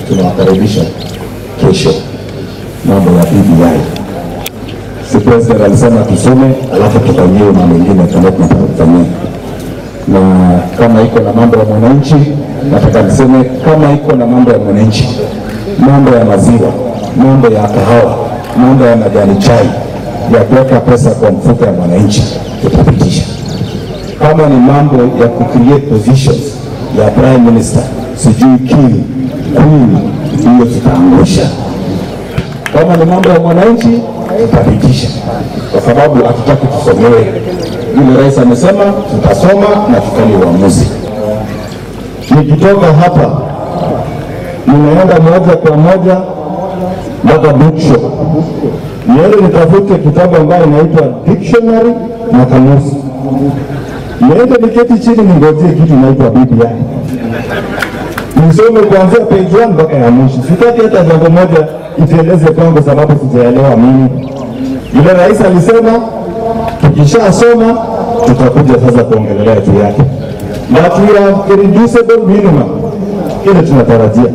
tunawakaribisha kesho mambo ya BBI. Si president alisema tusome, alafu tufanyiwe na mengine kama tunataka kufanyia, na kama iko na mambo ya mwananchi, nataka niseme kama iko na mambo ya mwananchi, mambo ya maziwa, mambo ya kahawa, mambo ya majani chai, ya kuweka pesa kwa mfuko ya mwananchi, tutapitisha kama ni mambo ya kucreate positions ya prime minister, sijui king queen, hiyo tutaangusha. Kama ni mambo ya mwananchi, tutapitisha, kwa sababu hatutaki tusomewe. Vile rais amesema, tutasoma na tufanye uamuzi. Nikitoka hapa, ninaenda moja kwa moja mpaka bookshop, niende nitafute kitabu ambayo inaitwa dictionary na kamusi niende niketi chini ningojee kitu inaitwa BBI nisome kuanzia page 1 mpaka ya mwisho. Sitaki hata jambo moja itieleze kwangu, sababu sijaelewa mimi. Yule rais alisema tukishasoma tutakuja sasa kuongelelea juu yake, na tu irreducible minimum ile tunatarajia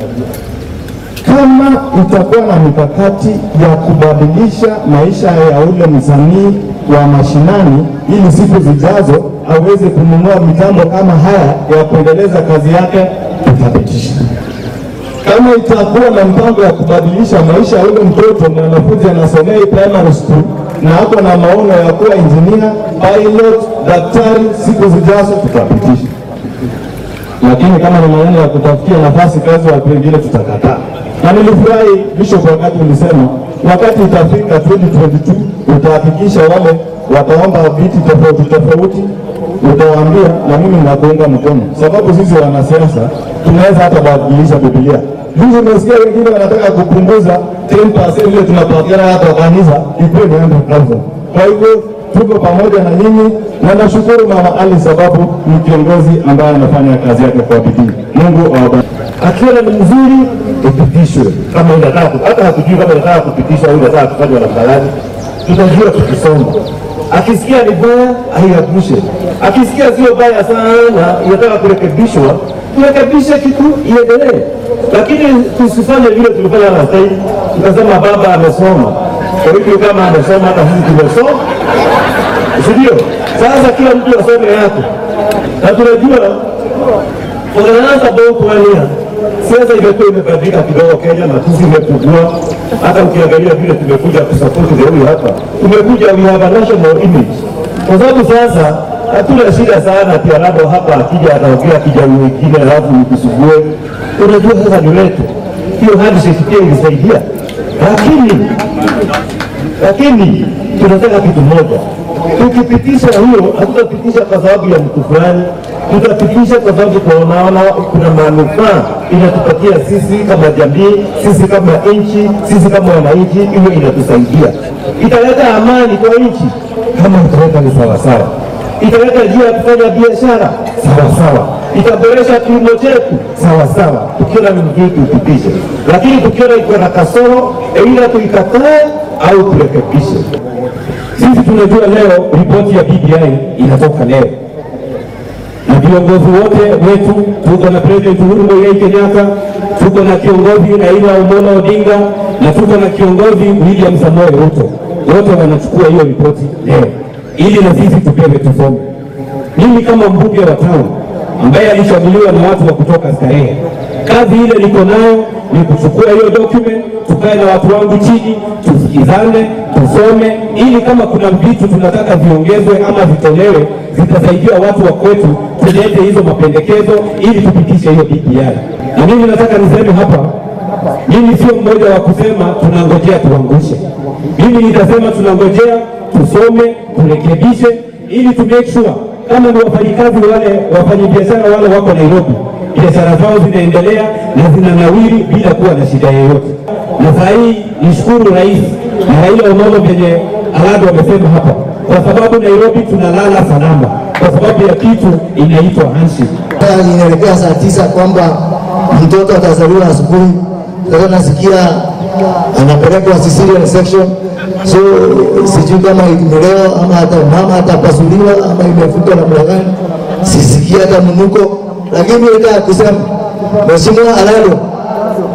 kama itakuwa na mikakati ya kubadilisha maisha ya ule msanii wa mashinani, ili siku zijazo aweze kununua mitambo kama haya ya kuendeleza kazi yake, tutapitisha. Kama itakuwa na mpango ya kubadilisha maisha ya ule mtoto mwanafunzi anasomea primary school na ako na maono ya kuwa engineer, pilot, daktari, siku zijazo, tutapitisha lakini kama ni maneno ya kutafutia nafasi kazi watu wengine tutakataa. Na nilifurahi Bishop wakati ulisema wakati itafika 2022 utahakikisha wale wataomba viti tofauti tofauti, utawaambia na mimi nakuunga mkono, sababu sisi wanasiasa tunaweza hata badilisha Biblia. Juzi umesikia wengine wanataka kupunguza 10% ile tunapatiana hata wa kanisa ikuwe ni 100,000. Kwa hivyo tuko pamoja na nyinyi na nashukuru Mama Ali sababu ni kiongozi ambaye anafanya kazi yake kwa bidii. Mungu awabariki. akiona ni mzuri ipitishwe, kama inataka hata hatujui kama inataka kupitishwa au inataka kufanywa namna gani, tutajua tukisoma. Akisikia ni baya aiangushe, akisikia sio baya sana inataka kurekebishwa, turekebishe kitu iendelee, lakini tusifanye vile tulifanya last time, tukasema baba amesoma, kwa hivyo kama amesoma hata sisi tumesoma, si ndio? Sasa kila mtu asome yake, na tunajua for the last about one year siasa imekuwa imebadilika kidogo Kenya, matusi imepungua. Hata ukiangalia vile tumekuja kusapoti the huyu hapa, tumekuja we have a national image, kwa sababu sasa hatuna shida sana ati Arabo hapa akija ataongea kijana wengine alafu nikusugue. Unajua sasa ni letu, hiyo handshake pia ilisaidia, lakini lakini tunataka kitu moja, tukipitisha hiyo, hatutapitisha kwa sababu ya mtu fulani, tutapitisha kwa sababu tunaona kuna manufaa inatupatia sisi kama jamii, sisi kama nchi, sisi kama wananchi, hiyo inatusaidia, italeta amani kwa nchi kama itaweka ni sawasawa, italeta njia ya kufanya biashara sawasawa, itaboresha kilimo chetu sawasawa. Tukiona ni mzuri tuipitishe, lakini tukiona iko na kasoro, aidha tuikatae au turekebishe. Sisi tunajua leo ripoti ya BBI inatoka leo, na viongozi wote wetu, tuko na President Uhuru Muigai Kenyatta, tuko na kiongozi Raila Amolo Odinga na tuko na kiongozi William Samoei Ruto, wote wanachukua hiyo ripoti leo ili na sisi tupewe tusome. Mimi kama mbunge wa town ambaye alichaguliwa na watu wa kutoka Starehe, kazi ile niko nayo ni kuchukua hiyo document, tukae na watu wangu chini, tusikizane, tusome, ili kama kuna vitu tunataka viongezwe ama vitolewe, zitasaidia watu wa kwetu, tulete hizo mapendekezo ili tupitishe hiyo BBI. Na mimi nataka niseme hapa, mimi sio mmoja wa kusema tunangojea tuangushe. Mimi nitasema tunangojea tusome, turekebishe, ili tu make sure kama ni wafanyikazi wale wafanyabiashara wale wako Nairobi, biashara zao zinaendelea na zinanawiri bila kuwa na shida yoyote. Na saa hii nishukuru Rais na Raila Amolo venye Alado amesema hapa, kwa sababu Nairobi tunalala salama kwa sababu ya kitu inaitwa handshake. inaelekea saa tisa kwamba mtoto atazaliwa asubuhi. Sasa nasikia anapelekwa cesarean section, so sijui kama ni leo ama hata mama atapasuliwa ama imefutwa namna gani, sisikia hata mnuko. Lakini nataka kusema Mheshimiwa Alado,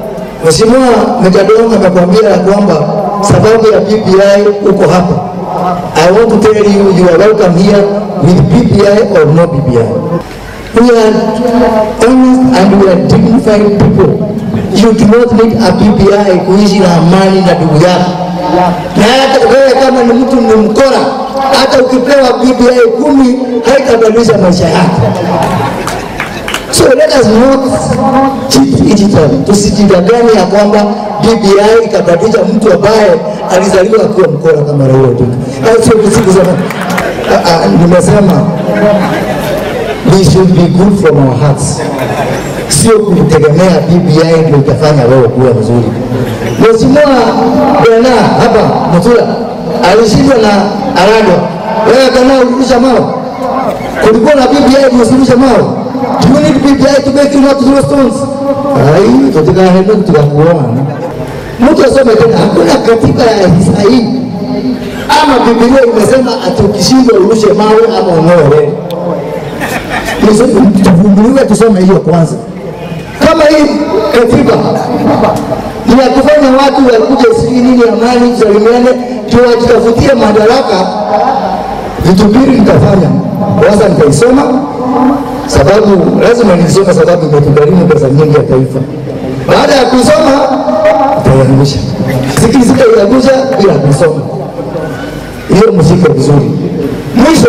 Mheshimiwa Mekadong amekwambia ya kwamba sababu ya BBI uko hapa. I want to tell you you are welcome here with BBI or no BBI. We are honest and we are dignified people. You do not need a BBI kuishi na amani na ndugu yako. Na hata wewe kama ni mtu ni mkora, hata ukipewa BBI kumi haitabadilisha maisha yako. So let us not cheat each other. Tusijidanganye ya kwamba BBI ikabadilisha mtu ambaye alizaliwa akiwa mkora kama Raila Odinga. Ah, Sio kusema, ah, ah, nimesema we should be good from our hearts, sio kutegemea BBI ndio itafanya wewe kuwa mzuri. Mheshimiwa Bwana hapa Mutula alishindwa na Arado, wewe kana ulirusha mawe, kulikuwa na BBI ulisirusha mawe. Do you need BBI to make you not throw stones? Ai, tutakaenda tukakuona. Mtu asome tena, hakuna katiba ya hii ama Biblia imesema ati ukishindwa urushe mawe ama ung'oe tuvumbuliwe tusome hiyo kwanza. Kama hii katiba ni ya kufanya watu wakuje sijui nini, amani, tusalimiane, tuwajitafutie madaraka, vitu mbili nitafanya. Kwanza nitaisoma sababu, lazima niisome sababu imetugharimu pesa nyingi ya taifa. Baada ya kuisoma nitaiangusha, sikili sitaiangusha bila kuisoma. Hiyo mshike vizuri. Mwisho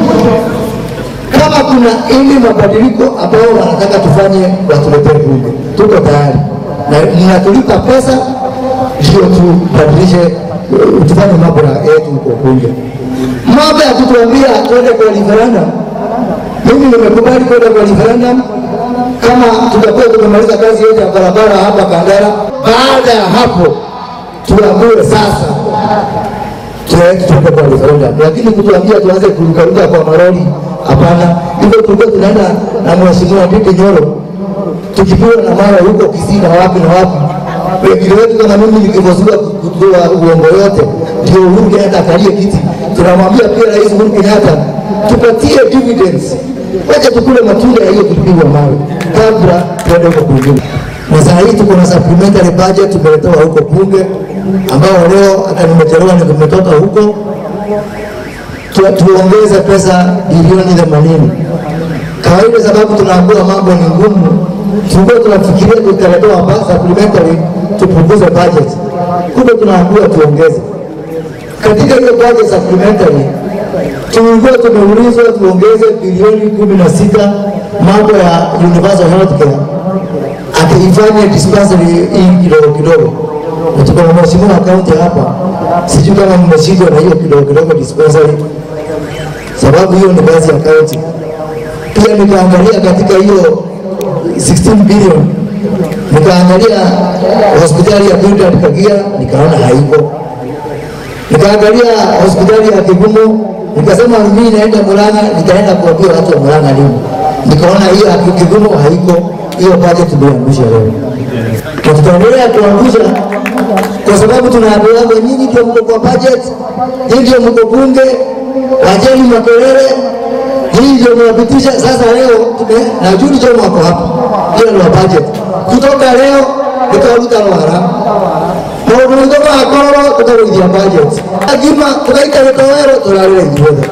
kama kuna ili mabadiliko ambayo wanataka tufanye, watuletee bunge, tuko tayari na mnatulipa pesa ndio tubadilishe, uh, tufanye mambo ya- yetu huko bunge. Mambo ya kutuambia tuende kwa referendum, mimi nimekubali kwenda kwa referendum kama tutakuwa tumemaliza kazi yote ya barabara hapa Kandara. Baada ya hapo tuamue sasa tunaenda tuende kwa referendum, lakini kutuambia tuanze kurukaruka kwa maroli, hapana. Hivyo tulikuwa tunaenda na mheshimiwa Ndindi Nyoro tukipiwa na mawe huko Kisii na wapi na wapi. Wengine wetu kama mimi nikivozua kutoa uongo yote, ndio Uhuru Kenyatta akalie kiti. Tunamwambia pia Rais Uhuru Kenyatta tupatie dividends, wacha tukule matunda ya hiyo tulipigwa mawe kabla tuende huko kwingine. Na saa hii tuko na supplementary budget tumeletewa huko bunge, ambao leo hata nimechelewa nimetoka huko tu, tuongeze pesa bilioni themanini. Kawaida sababu tunaambiwa mambo ni ngumu, tulikuwa tunafikiria tutaletewa hapa supplementary tupunguze budget, kumbe tunaambiwa tuongeze katika hiyo budget supplementary. Tulikuwa tumeulizwa tuongeze bilioni kumi na sita mambo ya universal healthcare, akiifanye dispensary hii kidogo kidogo na tuko na mheshimiwa kaunti hapa, sijui kama mmeshindwa na hiyo kidogo kidogo dispensary, sababu hiyo ni kazi ya kaunti. Pia nikaangalia katika hiyo 16 billion, nikaangalia hospitali ya Bildad Kagia, nikaona haiko. Nikaangalia hospitali ya Kigumo, nikasema mimi naenda Murang'a, nitaenda kuambia watu wa Murang'a lini. Nikaona hiyo ya Kigumo haiko, hiyo budget tuliangusha leo na tutaendelea kuangusha kwa sababu tunaambiwa nyinyi ndio mko kwa budget, nyinyi ndio mko bunge, wacheni makelele, nyinyi ndio mnapitisha. Sasa leo tume na Juni Jomo wako hapa, hiyo ndio budget. Kutoka leo tutaruta wara maundu maitå magakorwo tũkarũithia budget agima tũgaita gĩtowero tũrarĩra ithuothe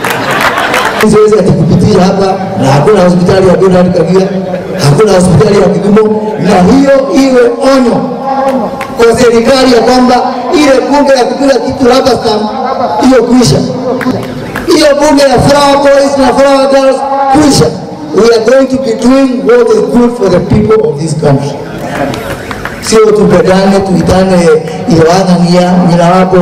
siwezi ati kupitia hapa na hakuna hospitali ya Bernard Kagia, hakuna hospitali ya Kigumo, na hiyo iwe onyo kwa serikali ya kwamba ile bunge ya kupiga kitu rubber stamp hiyo kuisha, hiyo bunge ya flower boys na flower girls kuisha. We are going to be doing what is good for the people of this country sio tupendane tuitane iwang'ang'ia nyina wako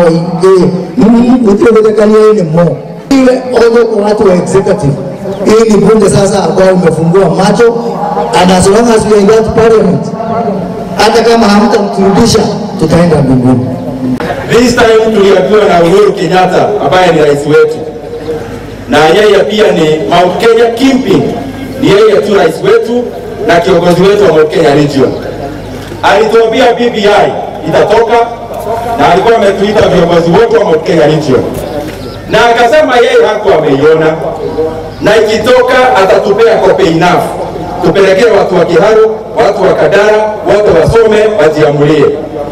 utiwezekania ile mo iwe onyo kwa watu wa executive. Hii ni bunge sasa ambayo imefungua macho and as long as we are in that parliament, hata kama hamtamturudisha tutaenda mbinguni. This time tuliambiwa na Uhuru Kenyatta ambaye ni rais wetu, na yeye pia ni Mount Kenya Kingpin, ni yeye tu rais wetu na kiongozi wetu wa Mount Kenya Region. Alituambia BBI itatoka na alikuwa ametuita viongozi wote wa Mount Kenya Region, na akasema yeye hakuwa ameiona, na ikitoka atatupea copy enough tupelekee watu wa Kiharu, watu wa Kadara, wote wasome wajiamulie.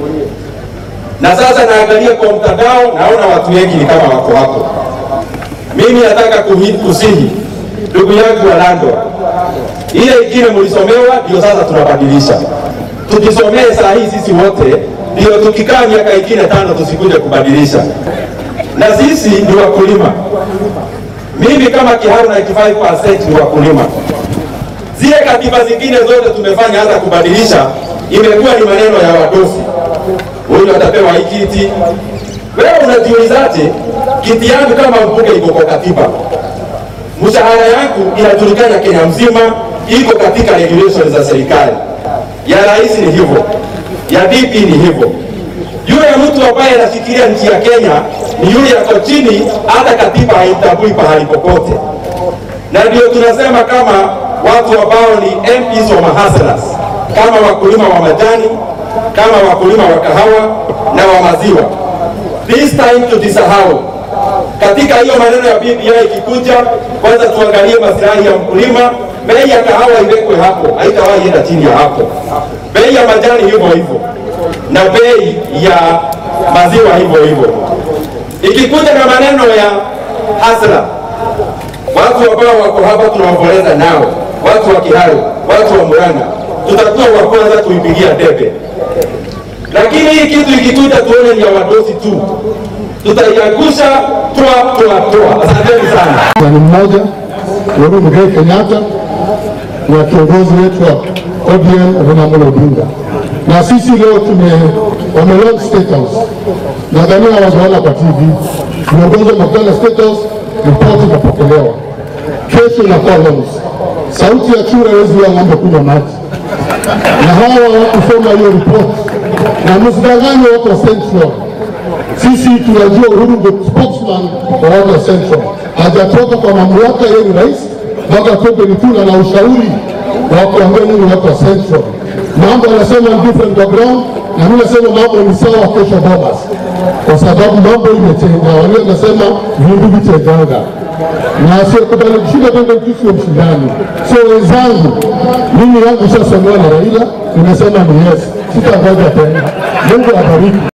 Na sasa naangalia kwa mtandao, naona watu wengi ni kama wako hapo. Mimi nataka kuhi- kusihi ndugu yangu Walandwa, ile ingine mlisomewa ndio sasa tunabadilisha. Tukisomee saa hii sisi wote, ndio tukikaa miaka ingine tano tusikuje kubadilisha. Na sisi ni wakulima. Mimi kama Kiharu 95% ni wakulima. Zile katiba zingine zote tumefanya hata kubadilisha, imekuwa ni maneno ya wadosi. Huyu atapewa hii kiti. Wewe unajiulizaje, kiti yangu kama mbunge iko kwa katiba, mshahara yangu inajulikana Kenya mzima, iko katika regulations za serikali. Ya rais ni hivyo, ya DP ni hivyo. Yule mtu ambaye anafikiria nchi ya Kenya ni yule yako chini, hata katiba haitambui pahali popote, na ndio tunasema kama watu ambao ni MPs wa mahaslas, kama wakulima wa majani, kama wakulima wa kahawa na wa maziwa, this time tutisahau katika hiyo maneno ya BBI ikikuja, kwanza tuangalie maslahi ya mkulima. Bei ya kahawa iwekwe hapo, haitawahi enda chini ya hapo. Bei ya majani hivyo hivyo, na bei ya maziwa hivyo hivyo. Ikikuja na maneno ya hasla, watu ambao wako hapa tunaomboleza nao, watu wa Kiharu, watu wa Murang'a, tutakuwa wa kwanza kuipigia debe. Lakini hii kitu ikikuja, tuone ni ya wadosi tu, tutaiangusha toa toa toa. Asanteni sana. ni mmoja Uhuru Muigai Kenyatta na kiongozi wetu wa ODM Raila Amolo Odinga, na sisi leo tume wame State House, nadhani hawajaona kwa TV. Viongozi wamekutana State House, ripoti inapokelewa, kesho inakuwa launch. Sauti ya chura haiwezi ya ng'ombe kunywa maji, na hawa hawakusoma hiyo ripoti, na msidanganywe wako Central sisi tunajua Uhuru ndio spokesman wa watu wa Central, hajatoka kwa mamlaka, yeye ni rais mpaka 2022 na ushauri wa kuambia nini watu wa Central. Mambo anasema ni different kwa ground, na mimi nasema mambo ni sawa kesho Bomas, kwa sababu mambo imechenga. Wale nasema vindu vichenganga na asiyekubali kushinda twende sio mshindani. So wenzangu, mimi yangu shasomewa na Raila, nimesema ni yes, sitangoja tena. Mungu abariki.